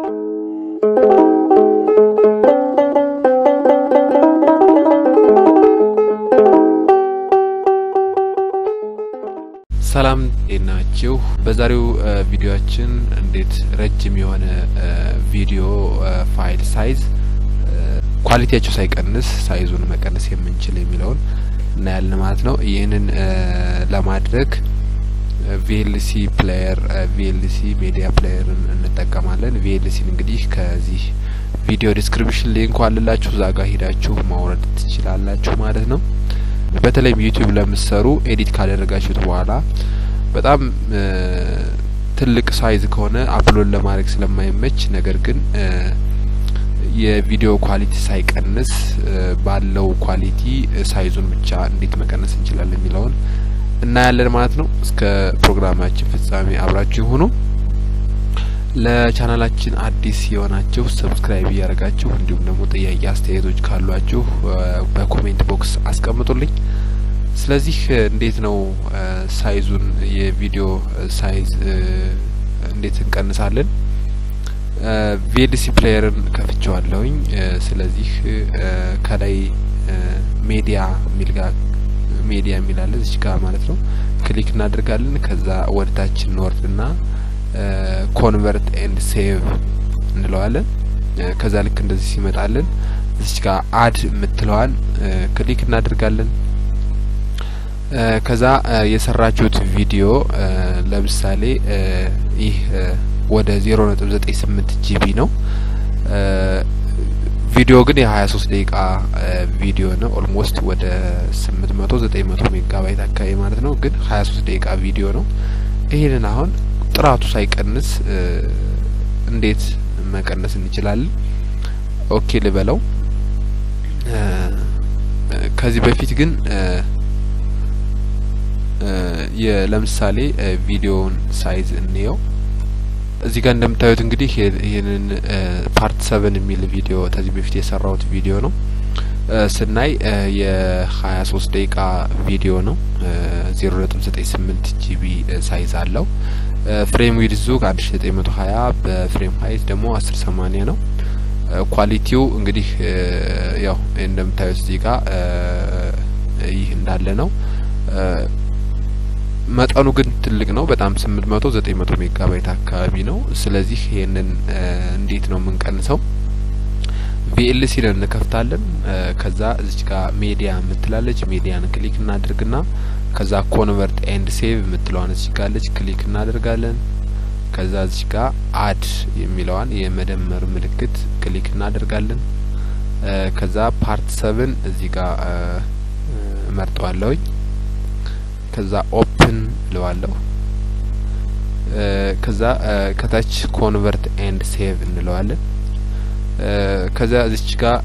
ሰላም ናችሁ። በዛሬው ቪዲዮአችን እንዴት ረጅም የሆነ ቪዲዮ ፋይል ሳይዝ ኳሊቲያቸው ሳይቀንስ ሳይዙን መቀነስ የምንችል የሚለውን እናያለን ማለት ነው። ይህንን ለማድረግ ቪኤልሲ ፕሌየር ቪኤልሲ ሜዲያ ፕሌየርን እንጠቀማለን። ቪኤልሲን እንግዲህ ከዚህ ቪዲዮ ዲስክሪፕሽን ሊንኩ አለላችሁ እዛ ጋር ሄዳችሁ ማውረድ ትችላላችሁ ማለት ነው። በተለይም ዩቲዩብ ለምትሰሩ ኤዲት ካደረጋችሁት በኋላ በጣም ትልቅ ሳይዝ ከሆነ አፕሎድ ለማድረግ ስለማይመች ነገር ግን የቪዲዮ ኳሊቲ ሳይቀንስ ባለው ኳሊቲ ሳይዙን ብቻ እንዴት መቀነስ እንችላለን የሚለውን እናያለን ማለት ነው። እስከ ፕሮግራማችን ፍጻሜ አብራችሁ ሁኑ። ለቻናላችን አዲስ የሆናችሁ ሰብስክራይብ እያደረጋችሁ እንዲሁም ደግሞ ጥያቄ አስተያየቶች ካሏችሁ በኮሜንት ቦክስ አስቀምጡልኝ። ስለዚህ እንዴት ነው ሳይዙን የቪዲዮ ሳይዝ እንዴት እንቀንሳለን? ቪኤልሲ ፕሌየርን ከፍቼዋለሁኝ። ስለዚህ ከላይ ሜዲያ የሚል ጋር ሜዲያ የሚላለ እዚህ ጋር ማለት ነው ክሊክ እናደርጋለን። ከዛ ወደታችን እንወርድና ኮንቨርት ኤንድ ሴቭ እንለዋለን። ከዛ ልክ እንደዚህ ሲመጣልን እዚች ጋር አድ የምትለዋን ክሊክ እናደርጋለን። ከዛ የሰራችሁት ቪዲዮ ለምሳሌ ይህ ወደ ዜሮ ነጥብ ዘጠኝ ስምንት ጂቢ ነው። ቪዲዮ ግን የሀያ ሶስት ደቂቃ ቪዲዮ ነው። ኦልሞስት ወደ ስምንት መቶ ዘጠኝ መቶ ሜጋባይት አካባቢ ማለት ነው። ግን ሀያ ሶስት ደቂቃ ቪዲዮ ነው። ይህንን አሁን ጥራቱ ሳይቀንስ እንዴት መቀነስ እንችላለን? ኦኬ ልበለው። ከዚህ በፊት ግን ለምሳሌ ቪዲዮውን ሳይዝ እንየው። እዚህ ጋር እንደምታዩት እንግዲህ ይህንን ፓርት ሰቨን የሚል ቪዲዮ ከዚህ በፊት የሰራሁት ቪዲዮ ነው። ስናይ የሀያ ሶስት ደቂቃ ቪዲዮ ነው። ዜሮ ነጥብ ዘጠኝ ስምንት ጂቢ ሳይዝ አለው። ፍሬም ዊድዙ ከአንድ ሺ ዘጠኝ መቶ ሀያ በፍሬም ሀይት ደግሞ አስር ሰማኒያ ነው። ኳሊቲው እንግዲህ ያው እንደምታዩት እዚህ ጋር ይህ እንዳለ ነው። መጠኑ ግን ትልቅ ነው። በጣም ስምንት መቶ ዘጠኝ መቶ ሜጋባይት አካባቢ ነው። ስለዚህ ይሄንን እንዴት ነው የምንቀንሰው? ቪኤልሲ ን እንከፍታለን። ከዛ እዚች ጋር ሜዲያ የምትላለች ሜዲያን ክሊክ እናድርግና ከዛ ኮንቨርት ኤንድ ሴቭ የምትለዋን እዚች ጋለች ክሊክ እናደርጋለን። ከዛ እዚች ጋር አድ የሚለዋን የመደመር ምልክት ክሊክ እናደርጋለን። ከዛ ፓርት ሰብን እዚህ ጋር እመርጠዋለሁኝ። ከዛ ኦፕን እለዋለሁ። ከዛ ከታች ኮንቨርት ኤንድ ሴቭ እንለዋለን። ከዛ እዚች ጋር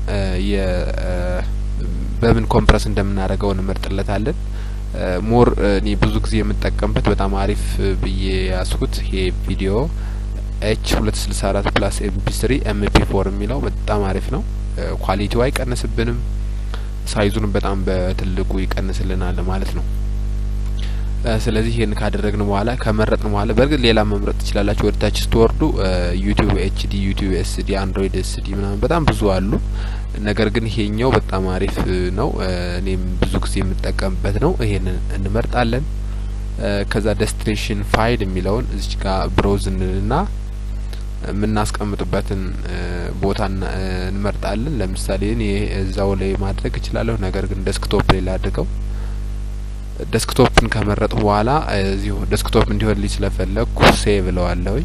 በምን ኮምፕረስ እንደምናደርገው እንመርጥለታለን። ሞር እኔ ብዙ ጊዜ የምጠቀምበት በጣም አሪፍ ብዬ ያስኩት ይሄ ቪዲዮ ኤች ሁለት ስልሳ አራት ፕላስ ኤምፒ ስሪ ኤምፒ ፎር የሚለው በጣም አሪፍ ነው። ኳሊቲው አይቀንስብንም፣ ሳይዙንም በጣም በትልቁ ይቀንስልናል ማለት ነው። ስለዚህ ይህን ካደረግን በኋላ ከመረጥን በኋላ በእርግጥ ሌላ መምረጥ ትችላላችሁ። ወደ ታች ስትወርዱ ዩቲዩብ ኤችዲ፣ ዩቲዩብ ኤስዲ፣ አንድሮይድ ኤስዲ ምናምን በጣም ብዙ አሉ። ነገር ግን ይሄኛው በጣም አሪፍ ነው። እኔም ብዙ ጊዜ የምጠቀምበት ነው። ይሄንን እንመርጣለን። ከዛ ዴስቲኔሽን ፋይል የሚለውን እዚች ጋር ብሮዝ እንልና የምናስቀምጥበትን ቦታ እንመርጣለን። ለምሳሌ እኔ እዛው ላይ ማድረግ እችላለሁ። ነገር ግን ዴስክቶፕ ላይ ላድርገው። ዴስክቶፕን ከመረጡ በኋላ እዚሁ ዴስክቶፕ እንዲሆንልኝ ስለፈለግኩ ሴቭ እለዋለሁኝ።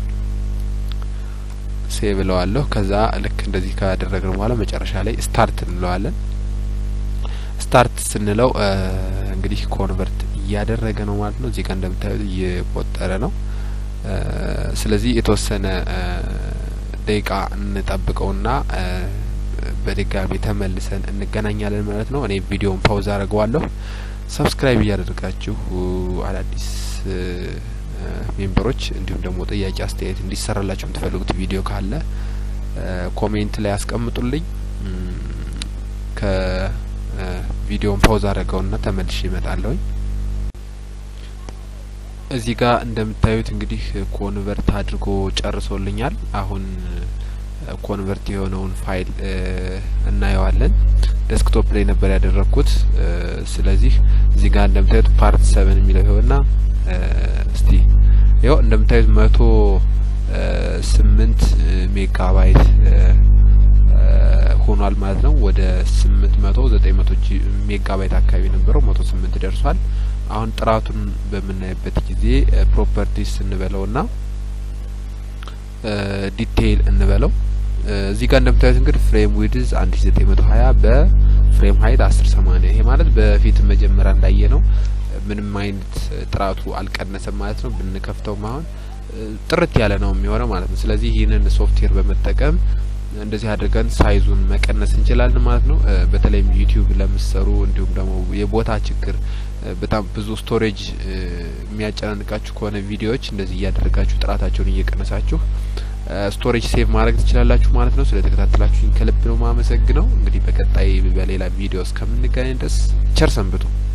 ሴቭ እለዋለሁ። ከዛ ልክ እንደዚህ ካደረግን በኋላ መጨረሻ ላይ ስታርት እንለዋለን። ስታርት ስንለው እንግዲህ ኮንቨርት እያደረገ ነው ማለት ነው። እዚህ ጋር እንደምታዩት እየቆጠረ ነው። ስለዚህ የተወሰነ ደቂቃ እንጠብቀውና በድጋሚ ተመልሰን እንገናኛለን ማለት ነው። እኔ ቪዲዮን ፓውዝ አድርገዋለሁ። ሰብስክራይብ እያደረጋችሁ አዳዲስ ሜምበሮች እንዲሁም ደግሞ ጥያቄ አስተያየት እንዲሰራላችሁ የምትፈልጉት ቪዲዮ ካለ ኮሜንት ላይ አስቀምጡልኝ። ከቪዲዮን ፓውዝ አድርገውና ተመልሼ እመጣለሁኝ። እዚህ ጋር እንደምታዩት እንግዲህ ኮንቨርት አድርጎ ጨርሶልኛል። አሁን ኮንቨርት የሆነውን ፋይል እናየዋለን። ዴስክቶፕ ላይ ነበር ያደረግኩት። ስለዚህ እዚህ ጋር እንደምታዩት ፓርት ሰቨን የሚለው ይኸውና እስቲ ይኸው እንደምታዩት መቶ ስምንት ሜጋባይት ሆኗል ማለት ነው። ወደ ስምንት መቶ ዘጠኝ መቶ ሜጋባይት አካባቢ ነበረው መቶ ስምንት ደርሷል። አሁን ጥራቱን በምናይበት ጊዜ ፕሮፐርቲስ እንበለውና ዲቴይል እንበለው እዚህ ጋር እንደምታዩት እንግዲህ ፍሬም ዊድዝ አንድ ሺ ዘጠኝ መቶ ሀያ በፍሬም ሀይት አስር ሰማኒያ ይሄ ማለት በፊት መጀመሪያ እንዳየ ነው። ምንም አይነት ጥራቱ አልቀነሰም ማለት ነው። ብንከፍተውም አሁን ጥርት ያለ ነው የሚሆነው ማለት ነው። ስለዚህ ይህንን ሶፍትዌር በመጠቀም እንደዚህ አድርገን ሳይዙን መቀነስ እንችላለን ማለት ነው። በተለይም ዩቲዩብ ለምሰሩ እንዲሁም ደግሞ የቦታ ችግር በጣም ብዙ ስቶሬጅ የሚያጨናንቃችሁ ከሆነ ቪዲዮዎች እንደዚህ እያደረጋችሁ ጥራታቸውን እየቀነሳችሁ ስቶሬጅ ሴቭ ማድረግ ትችላላችሁ ማለት ነው። ስለተከታተላችሁኝ ከልብ ነው ማመሰግነው። እንግዲህ በቀጣይ በሌላ ቪዲዮ እስከምንገናኝ ድረስ ቸር ሰንብቱ።